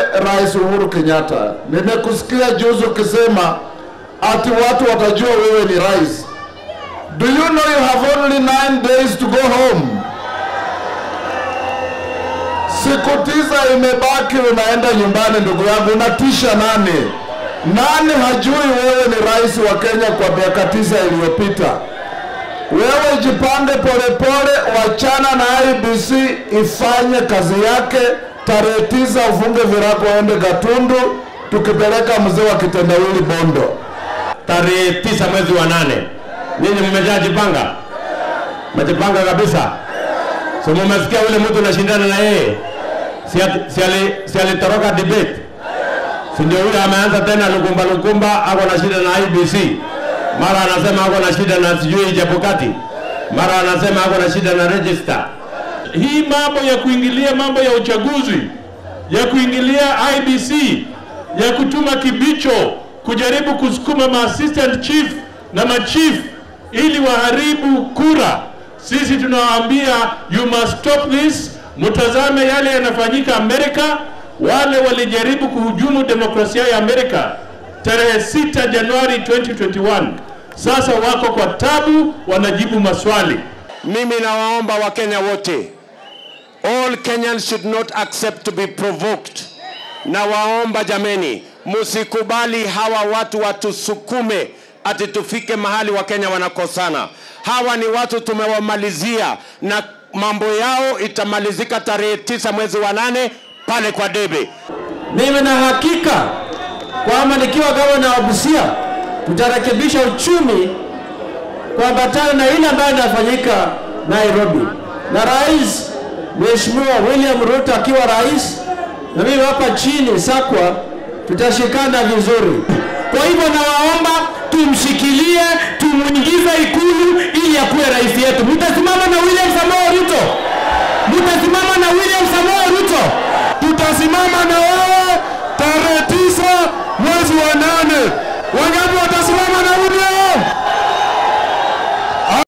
Rais Uhuru Kenyatta, nimekusikia juzi ukisema ati watu watajua wewe ni rais. Do you know you have only nine days to go home? Siku tisa imebaki, unaenda nyumbani. Ndugu yangu, unatisha nani? Nani hajui wewe ni rais wa Kenya kwa miaka tisa iliyopita? Wewe jipange polepole, wachana na IBC ifanye kazi yake. Tarehe tisa ufunge virago, uende Gatundu, tukipeleka mzee wa kitendawili Bondo. tarehe tisa mwezi wa nane. Nyinyi mmeshajipanga, mmejipanga kabisa. So mumesikia ule mtu unashindana na yeye, si ati- si ali- si alitoroka debate, si ndio? Yule ameanza tena lukumba lukumba, ako na shida na IBC, mara anasema ako na shida na sijui Chebukati, mara anasema ako na shida na register. hii mambo ya kuingilia mambo ya uchaguzi, ya kuingilia IBC, ya kutuma kibicho kujaribu kusukuma ma assistant chief na machief ili waharibu kura. Sisi tunawaambia you must stop this. Mtazame yale yanafanyika Amerika. Wale walijaribu kuhujumu demokrasia ya Amerika tarehe 6 Januari 2021, sasa wako kwa tabu, wanajibu maswali. Mimi nawaomba Wakenya wote, all Kenyans should not accept to be provoked. Nawaomba jameni, msikubali hawa watu watusukume ati tufike mahali Wakenya wanakosana. Hawa ni watu tumewamalizia, na mambo yao itamalizika tarehe tisa mwezi wa nane pale kwa debe. Mimi na hakika kwamba nikiwa gavana wa Busia tutarekebisha uchumi kuambatana na ile ambayo inafanyika Nairobi, na rais Mheshimiwa William Ruto akiwa rais na mimi hapa chini Sakwa, tutashikana vizuri. Kwa hivyo nawaomba tumshikilie, tumuingize Ikulu ili akuwe rais yetu. Mtasimama na William Samoei Ruto, mtasimama na William Samoei Ruto. Tutasimama na wewe tarehe tisa mwezi wa nane. Wangapi